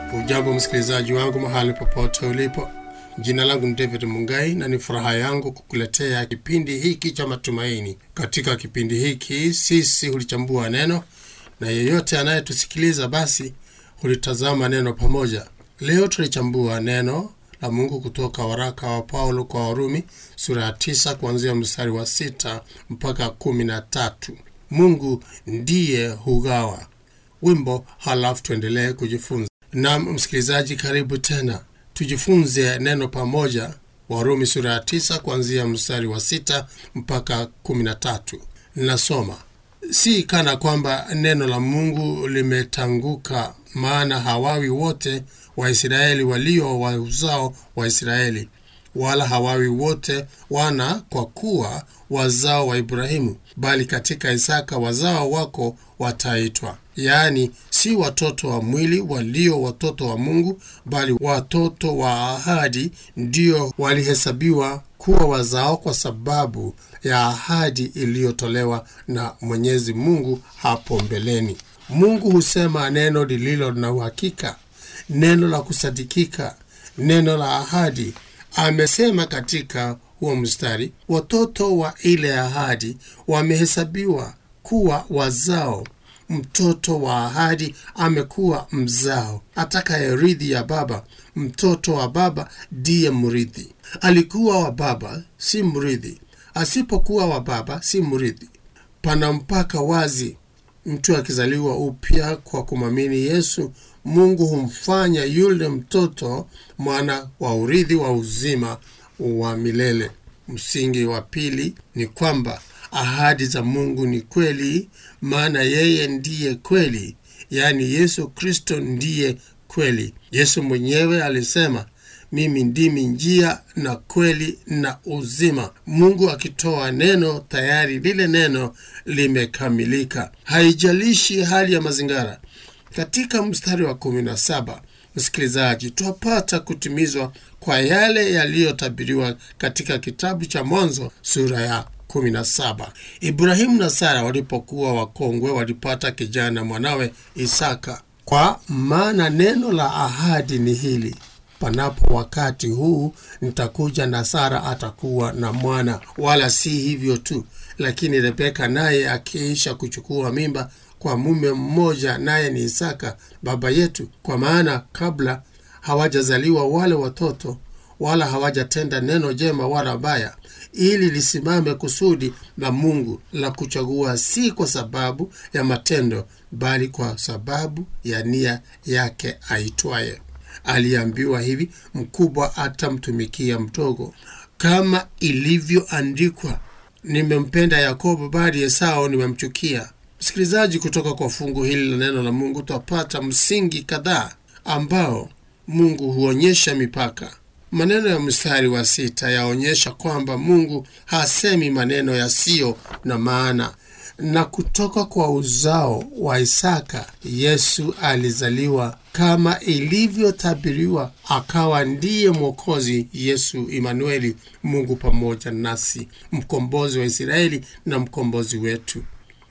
Ujambo msikilizaji wangu mahali popote ulipo, jina langu ni David Mungai na ni furaha yangu kukuletea kipindi hiki cha matumaini. Katika kipindi hiki sisi hulichambua neno na yeyote anayetusikiliza basi hulitazama neno pamoja. Leo tulichambua neno la Mungu kutoka waraka wa Paulo kwa Warumi sura ya tisa kuanzia mstari wa sita mpaka kumi na tatu. Mungu ndiye hugawa. Wimbo halafu tuendelee kujifunza. Naam msikilizaji, karibu tena tujifunze neno pamoja. Warumi sura ya tisa kuanzia mstari wa sita mpaka kumi na tatu. Nasoma: si kana kwamba neno la Mungu limetanguka, maana hawawi wote Waisraeli walio wa uzao wa Israeli, wala hawawi wote wana kwa kuwa wazao wa Ibrahimu, bali katika Isaka wazao wako wataitwa. Yaani si watoto wa mwili walio watoto wa Mungu, bali watoto wa ahadi ndio walihesabiwa kuwa wazao kwa sababu ya ahadi iliyotolewa na Mwenyezi Mungu hapo mbeleni. Mungu husema neno lililo na uhakika, neno la kusadikika, neno la ahadi. Amesema katika huo mstari, watoto wa ile ahadi wamehesabiwa kuwa wazao. Mtoto wa ahadi amekuwa mzao, atakayerithi ya baba. Mtoto wa baba ndiye mrithi. Alikuwa wa baba, si mrithi; asipokuwa wa baba, si mrithi. Pana mpaka wazi. Mtu akizaliwa upya kwa kumwamini Yesu, Mungu humfanya yule mtoto mwana wa urithi wa uzima wa milele. Msingi wa pili ni kwamba ahadi za Mungu ni kweli, maana yeye ndiye kweli, yaani Yesu Kristo ndiye kweli. Yesu mwenyewe alisema, mimi ndimi njia na kweli na uzima. Mungu akitoa neno, tayari lile neno limekamilika, haijalishi hali ya mazingira. Katika mstari wa kumi na saba msikilizaji, twapata kutimizwa kwa yale yaliyotabiriwa katika kitabu cha Mwanzo sura ya 17. Ibrahimu na Sara walipokuwa wakongwe walipata kijana mwanawe Isaka. Kwa maana neno la ahadi ni hili, panapo wakati huu nitakuja na Sara atakuwa na mwana. Wala si hivyo tu, lakini Rebeka naye akiisha kuchukua mimba kwa mume mmoja, naye ni Isaka baba yetu. Kwa maana kabla hawajazaliwa wale watoto wala hawajatenda neno jema wala baya, ili lisimame kusudi la Mungu la kuchagua, si kwa sababu ya matendo, bali kwa sababu ya nia yake aitwaye. Aliambiwa hivi, mkubwa atamtumikia mdogo, kama ilivyoandikwa, nimempenda Yakobo, bali Esau nimemchukia. Msikilizaji, kutoka kwa fungu hili la neno la Mungu twapata msingi kadhaa ambao Mungu huonyesha mipaka. Maneno ya mstari wa sita yaonyesha kwamba Mungu hasemi maneno yasiyo na maana. Na kutoka kwa uzao wa Isaka Yesu alizaliwa kama ilivyotabiriwa, akawa ndiye Mwokozi, Yesu Imanueli, Mungu pamoja nasi, mkombozi wa Israeli na mkombozi wetu.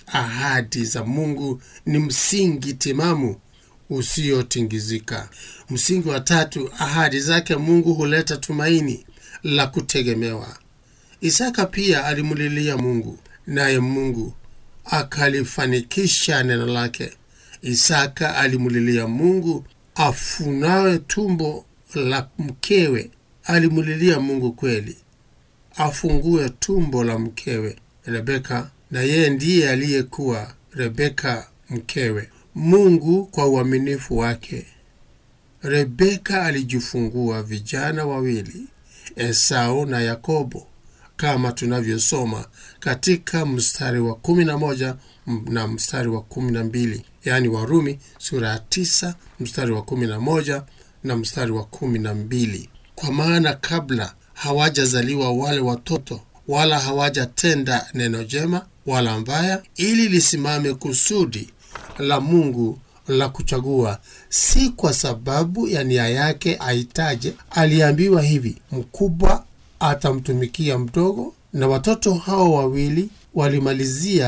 Ahadi za Mungu ni msingi timamu usiotingizika. Msingi wa tatu, ahadi zake Mungu huleta tumaini la kutegemewa. Isaka pia alimulilia Mungu, naye Mungu akalifanikisha neno lake. Isaka alimulilia Mungu afunawe tumbo la mkewe. Alimulilia Mungu kweli afungue tumbo la mkewe Rebeka, na yeye ndiye aliyekuwa Rebeka mkewe. Mungu kwa uaminifu wake, Rebeka alijifungua vijana wawili, Esau na Yakobo, kama tunavyosoma katika mstari wa kumi na moja na mstari wa kumi na mbili yaani Warumi sura ya tisa mstari wa kumi na moja na mstari wa kumi na mbili Kwa maana kabla hawajazaliwa wale watoto, wala hawajatenda neno jema wala mbaya, ili lisimame kusudi la Mungu la kuchagua, si kwa sababu ya nia yake aitaje. Aliambiwa hivi, mkubwa atamtumikia mdogo. Na watoto hao wawili walimalizia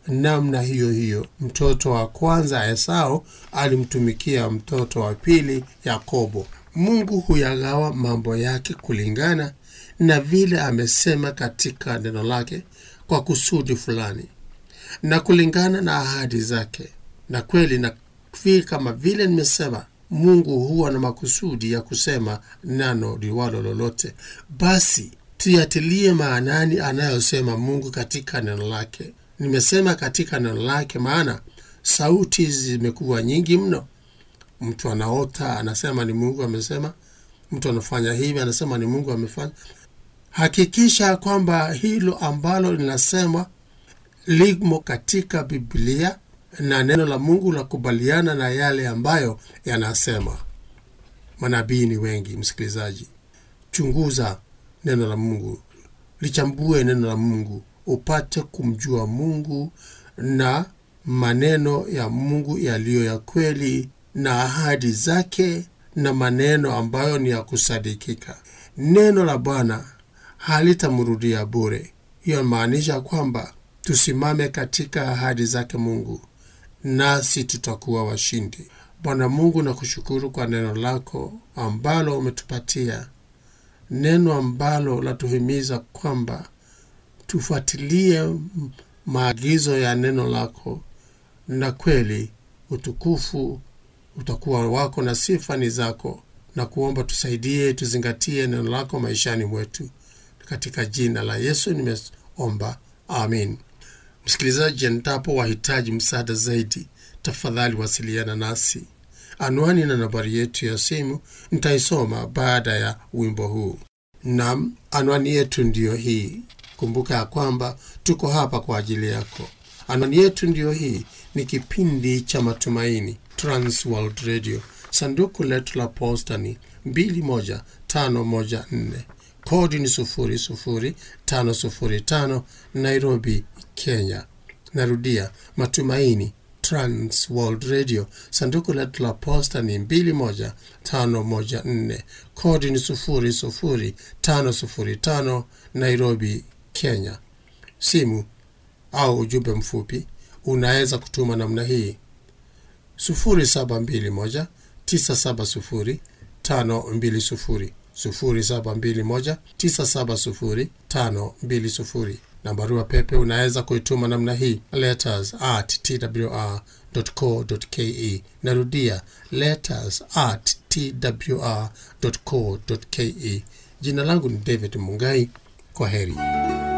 namna hiyo hiyo mtoto wa kwanza Esau alimtumikia mtoto wa pili Yakobo. Mungu huyagawa mambo yake kulingana na vile amesema katika neno lake kwa kusudi fulani na kulingana na ahadi zake. Na kweli na vile kama vile nimesema, Mungu huwa na makusudi ya kusema neno liwalo lolote. Basi tuyatilie maanani anayosema Mungu katika neno lake. Nimesema katika neno lake, maana sauti zimekuwa nyingi mno. Mtu anaota anasema ni Mungu amesema, mtu anafanya hivi anasema ni Mungu amefanya. Hakikisha kwamba hilo ambalo linasema limo katika Biblia na neno la Mungu la kubaliana na yale ambayo yanasema. Manabii ni wengi, msikilizaji, chunguza neno la Mungu, lichambue neno la Mungu upate kumjua Mungu na maneno ya Mungu yaliyo ya kweli na ahadi zake na maneno ambayo ni ya kusadikika. Neno la Bwana halitamrudia bure. Hiyo maanisha kwamba tusimame katika ahadi zake Mungu, nasi tutakuwa washindi. Bwana Mungu, nakushukuru kwa neno lako ambalo umetupatia, neno ambalo latuhimiza kwamba tufuatilie maagizo ya neno lako, na kweli utukufu utakuwa wako na sifa ni zako, na kuomba tusaidie, tuzingatie neno lako maishani mwetu, katika jina la Yesu nimeomba, amin. Msikilizaji, endapo wahitaji msaada zaidi, tafadhali wasiliana nasi. Anwani na nambari yetu ya simu nitaisoma baada ya wimbo huu. Nam, anwani yetu ndiyo hii. Kumbuka ya kwamba tuko hapa kwa ajili yako. Anwani yetu ndiyo hii, ni kipindi cha Matumaini, Trans World Radio. Sanduku letu la posta ni 21514 kodi ni 00505 Nairobi, Kenya. Narudia, Matumaini Trans World Radio. Sanduku letu la posta ni 21514 kodi ni 00505 Nairobi, Kenya. Simu au ujumbe mfupi unaweza kutuma namna hii 0721 970 520 0721970520 na barua pepe unaweza kuituma namna hii letters at twr.co.ke. Narudia letters at twr.co.ke. Jina langu ni David Mungai. Kwa heri.